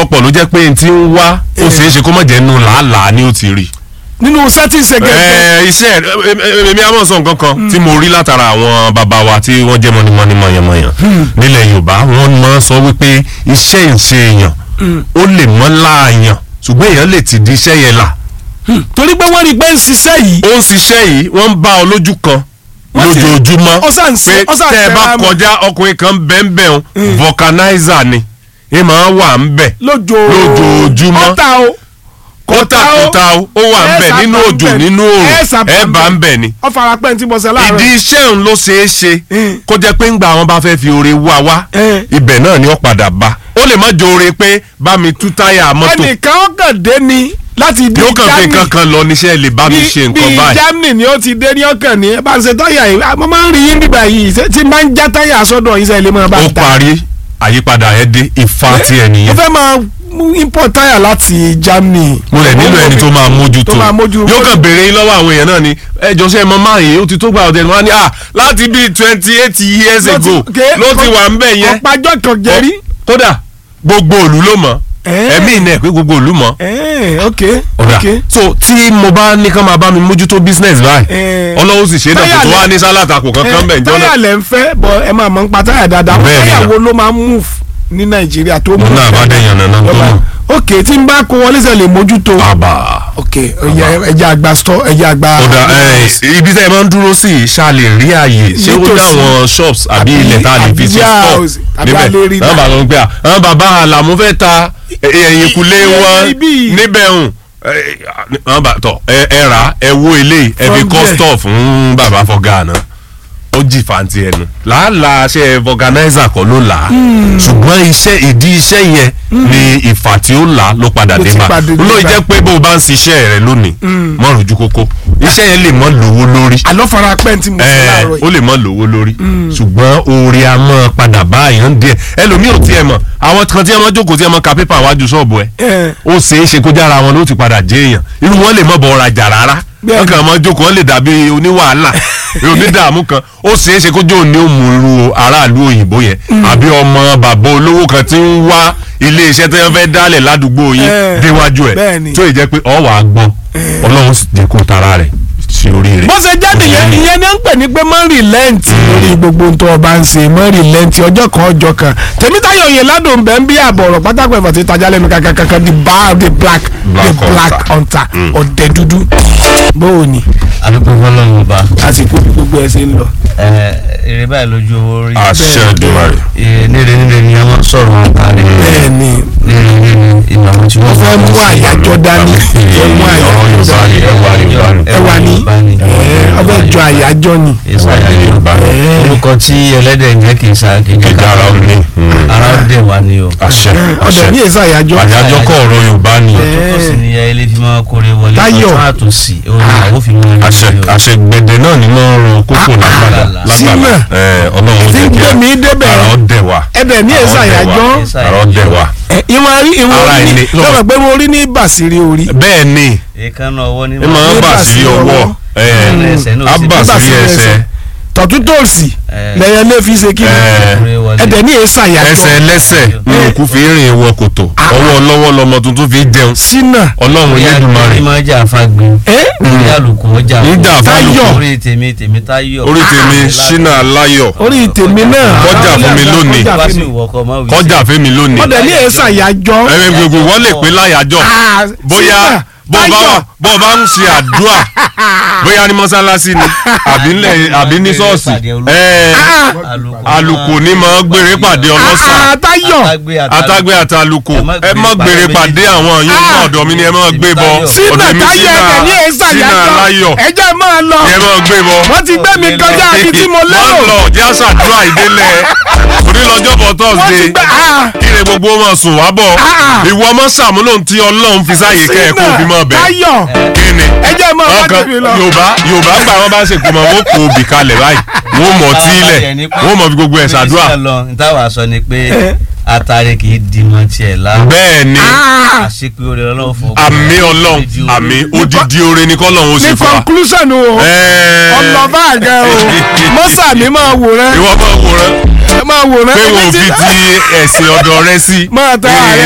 ọ̀pọ̀ ló jẹ́ pé n ti ń wá ó ṣeé ṣe kó má jẹ́ nù làálàá ni ó ti rí nínú settings again. ẹ iṣẹ́ ẹ, ẹ, èmi àmọ́ sọ nǹkan kan tí mo rí látara àwọn bàbá wa tí wọ́n jẹ́ mọ́nímọ́ní mọ̀yànmọ̀yàn nílẹ̀ yorùbá wọ́n máa ń sọ wípé iṣẹ́ ìṣe èèyàn ó lè mọ́ láàyàn ṣùgbọ́n èèyàn lè ti di iṣẹ́ yẹn là torí pé wọ́n rí i pé ń ṣiṣẹ́ yìí ó ń ṣiṣẹ́ yìí wọ́n ń bá ọ lójú kan Wọ́n sì- lójoojúmọ́ ó sàn ṣe- pé ó sàn tẹ́ ẹ bá tẹra mọ́. kọjá ọkùnrin kan bẹ́ẹ̀nbẹ́ẹ̀ vulcanizer ni ẹ máa wà ń bẹ̀ lójoo lójoojúmọ́. ọ̀tá o kótà kótà ó ó wà ń bẹ̀ Ẹ nínú sábà ń òjò bẹ̀. nínú Ẹ òòrùn sábà ẹ ń bá bẹ̀. ń bẹ̀ ni ọ fara pẹ́ tí mo ṣe láàárọ̀ ìdí iṣẹ́ òun ló ṣeé ṣe Mm. kó jẹ́ pé ńgbà wọn bá fẹ́ fi oore wá wá Mm. ibẹ̀ náà ni ó padà bá ó lè má jọ oore pé bá mi tú táyà mọ́tò ẹnìkan ó kàn dé ni láti ibi yóò kàn fi Germany nǹkan kan lọ níṣẹ́ lè bá mi bí ṣe bí nǹkan báyìí Germany ni ó ti dé ní ọkàn ní ẹ bá ń ṣe táyà yìí mo máa ń rí yín nígbà yìí ṣé tí máa ń já táyà sọ́dọ̀ yín sẹ́yìn lè máa bá ó ń ta parí àyípadà ẹ dé ìfà tí ẹ mo nìyẹn fẹ́ máa mú import táyà láti Germany mo lè nílò ẹni tó máa mójútó tó máa mójú- yóò kàn béèrè yín lọ́wọ́ àwọn èèyàn náà ni ẹjọ́ sẹ́ mọ máa yìí ó ti tó gba ọ̀dẹ̀ wọn ni ah láti bíi twenty eight years Ló ti- ago ké- ló ti wà ń bẹ̀ yẹn ọ̀pájọ́ kan jẹ́rí kódà gbogbo òlú ló mọ̀ Eh. ẹ̀mí ìnà ẹ̀ pé gbogbo òlú mọ̀ Eh, ok ọ̀dà ok so tí mo bá ní kán máa bá mi mójútó business báyìí Eh. ọlọ́wọ́ sì ṣe é náà Táyà kò tó lẹ- wá ní sálàtàkù kankan bẹ̀ jọ́nà táyà lẹ̀ ń fẹ́ bọ̀ ẹ máa mọ̀ ń pa táyà dáadáa àwọn Bẹ́ẹ̀ ni táyà náà. wo ló máa ń move ní Nàìjíríà tó move náà bá dẹ̀yàn náà náà tó Lọ́ba- mọ̀. ok tí n bá kó wọlé sẹ́ lè mójútó àbà ok ẹ̀yà ẹ̀jẹ̀ àgbà store ẹ̀jẹ̀ àgbà ọ̀dà ẹ̀, ibi tẹ́ ẹ máa ń dúró sí yìí ṣá lè rí àyè ṣé ó Nítòsí. dá àwọn shops àbí Àbí- ilẹ̀ tá a lè fi ṣe àbí store house, àbí a lè rí níbẹ̀ àwọn náà. bàbá wọn pé à àwọn bàbá àlàmú fẹ́ ta ẹ̀yìnkùlé Iye wọn ibi. níbẹ̀ hùn àwọn bàbá tọ ẹ ẹ rà ẹ wo eléyìí ẹ fi From kọ́ there. store fún bàbá fọ́gà náà ó jì fàǹtì ẹnu làálàá ṣe organizer kọ́ ló là á ṣùgbọ́n iṣẹ́ ìdí iṣẹ́ yẹn ni ìfà tí ó là á ló padà Ló dé ti bá padà dé ló bá. jẹ́ pé bó o bá ń ṣiṣẹ́ rẹ lónìí mọ́ rojú kókó iṣẹ́ yẹn lè mọ́ lówó lórí àlọ́ fara pẹ́ tí mo ṣe ẹ láàárọ̀ ó yìí lè mọ́ lówó lórí ṣùgbọ́n oore a mọ́ padà bá àyàn díẹ̀ ẹlòmíì ò tiẹ̀ mọ̀ àwọn kan tí ẹ mọ́ jókòó tí ẹ mọ́ ka pépà wájú ṣọ́ọ̀bù ẹ Eh. ó ṣeé ṣe kó jára wọn ló ti padà jẹ́ èèyàn irú wọn lè mọ́ bọ̀ ọ̀rajà rárá Bẹ́ẹ̀ni. wọn kàn mọ́ jókòó wọn lè dàbí oníwàhálà onídààmú kan ó ṣeé ṣe kó jẹ́ òní òmù irú aráàlú òyìnbó yẹn àbí ọmọ bàbá olówó kan tí ń wá ilé iṣẹ́ tí wọ́n fẹ́ dálẹ̀ ládùúgbò yín Eh. déwájú ẹ̀ Bẹ́ẹ̀ni. tó ì jẹ́ pé ọ̀ wàá gbọ́ ọlọ́run sì jẹ́ kó tara rẹ̀ sí oríire. bó ṣe jáde yẹn ìyẹn ni ó ń pè ní pé mọ́ rìlẹ́ǹtì lórí gbogbo ohun tó o bá ń ṣe mọ́ rìlẹ́ǹtì ọjọ́ kan ọjọ́ kan tèmítayọ̀ yẹn ládùn bẹ́ẹ̀ ń bí àbọ̀rọ̀ pátákó ẹ̀fọ́ ti tajà lẹ́nu kankankan the bar the black the Black black hunter ọ̀dẹ dúdú bóò ni àdúgbò fọlọ́run ọba àsìkò bí gbogbo ẹ̀ ṣe ń lọ. ẹ, èrè báyìí lójú owó rí àṣẹ Èdùmàrè. Ẹ, níre níre ni a máa ń sọ̀rọ̀ wọn parí bẹ́ẹ̀ ni níre níre ìlànà tí wọ́n wọ́n fẹ́ mú àyájọ́ dání fẹ́ mú àyájọ́ dání ẹwà ni ọbẹ̀ jọ àyájọ́ ni. ìsàyàjọ Eh. orúkọ tí ẹlẹ́dẹ̀ ń jẹ́ kì í sa kì í jẹ́ Ìdára ó ní. ara ó dẹ̀ wá ní o àṣẹ ọ̀dẹ̀ ní àṣẹ èso àyájọ́. àyájọ́ kọ́ ọ̀rọ̀ Yorùbá ni tó sì ní ya ilé fi máa kórè wọlé Táyọ̀. ọ̀tún àtòsí òun àwọn fi máa àṣẹ àṣẹ gbẹdẹ náà ni mo ń ro kókò lágbàdà lágbàdà Sílẹ̀. ẹ Ọlọ́run Tí jẹ́ ń kí gbé mi débẹ̀. ara ó dẹ̀ wá ẹ̀dẹ̀ ní èso àyájọ́. ara ó dẹ̀ wá ìwọ̀n rí ìwọ̀n Ara orí ní ẹni. lọ́wọ́ pé mo rí ní bàṣírí orí. bẹ́ẹ̀ ni èékánná ọwọ́ ní ẹ máa ń Ní bà sí bàsírí ọwọ́ ọwọ́. Mm. Ẹsẹ̀ náà á sì bà ní sí bàsírí ẹsẹ̀ ẹsẹ̀. tọ̀tún tòsì Eh. lẹ́yìn lè fi ṣe kí ni Eh. kórè wọlé ẹ̀dẹ̀ ní èso àyájọ́. ẹsẹ̀ lẹ́sẹ̀ ní òkú fi rìn wọ kòtò ọwọ́ lọ́wọ́ lọmọ tuntun fi jẹun sínà. Ọlọ́run Elédùmarè ní máa jà fagbin ẹ́ ní àlùkò ọjà Níjà fún- Táyọ̀. orí tèmi tèmi táyọ̀ orí tèmi ṣínà láyọ̀ orí tèmi náà. Kọjá fún mi lónìí. Kọjá wá fún sí mi. ìwọkọ̀ mọ́ wí kọjá fẹ́mi lónìí ọ̀dẹ̀ ní èso àyájọ́. ẹ̀mí gbogbo wọ́n lè pé láyàjọ́ Ah, bóyá Sínà, bó bá Táyọ̀. wà bó bá ń ṣe àdúrà bóyá ní mọ́sálásí ni àbí ńlẹ̀ àbí ní ṣọ́ọ̀ṣì ẹ̀ẹ́ alùkò ní máa gbére pàdé ọlọ́sà Ah, Táyọ̀. atágbé àti alùkò Ẹ má ẹ má gbére pàdé àwọn yín ní Ah. ọ̀dọ̀ mi ni ẹ má gbé bọ sínà ọ̀dọ̀ mi táyọ̀ ẹ̀dẹ̀ ní èso sínà àyájọ́. láyọ̀ ẹjẹ́ máa lọ. ni ẹ má gbé bọ. wọ́n ti gbé mi kọjá ibi tí mo wọ́n lérò. lọ jẹ́ àṣàdúrà ìdélẹ̀ onílọ́jọ́ bọ̀ wọ́n ti tọ́sídẹ̀ẹ́ gbé ah, kíre gbogbo wọn sùn wá bọ̀ Ah. ìwọ ọmọ sàmúlò tí ọlọ́run fi sáyè kẹ́ ẹ̀ kó fi mọ́ bẹ́ẹ̀ Táyọ̀ kíni ẹjẹ́ máa wá ọkàn tèmi lọ. yorùbá yorùbá gbà wọn bá ń ṣèkó mọ wọn kò bì kalẹ̀ báyìí wọn mọ̀ tí ilẹ̀ wọn mọ̀ fi gbogbo ẹ̀ ṣàdúrà nítawà sọ ni pé atare kì í di mọ tiẹ̀ la bẹ́ẹ̀ ni Ah, àṣepé orí ọlọ́run fún àmì ọlọ́run àmì odidi oore ni kọ́lọ́run ó ní ṣe fún wa. conclusion o Ẹ̀ẹ́. ọlọ́ba àga o mọ́sà mi máa wòran ìwọ máa wòran máa wòran pé Èmi wọn ò ti- fi ti ẹ̀sìn ọ̀dọ̀ rẹ sí máa ta ààrẹ